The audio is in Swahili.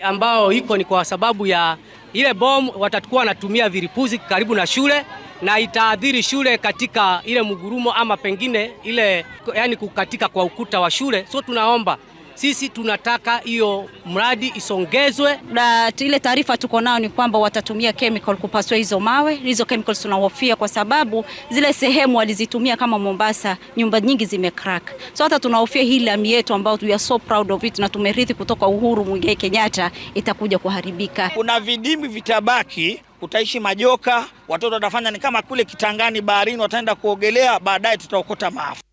ambao iko ni kwa sababu ya ile bomu, watakuwa wanatumia vilipuzi karibu na shule na itaadhiri shule katika ile mgurumo ama pengine ile yani kukatika kwa ukuta wa shule. So tunaomba sisi tunataka hiyo mradi isongezwe. Na ile taarifa tuko nao ni kwamba watatumia chemical kupasua hizo mawe. Hizo chemicals tunahofia kwa sababu zile sehemu walizitumia kama Mombasa, nyumba nyingi zimecrack. So hata tunahofia hii lami yetu ambayo we are so proud of it na tumerithi kutoka Uhuru Muigai Kenyatta itakuja kuharibika. Kuna vidimbi vitabaki, utaishi majoka, watoto watafanya ni kama kule Kitangani baharini, wataenda kuogelea, baadaye tutaokota maafa.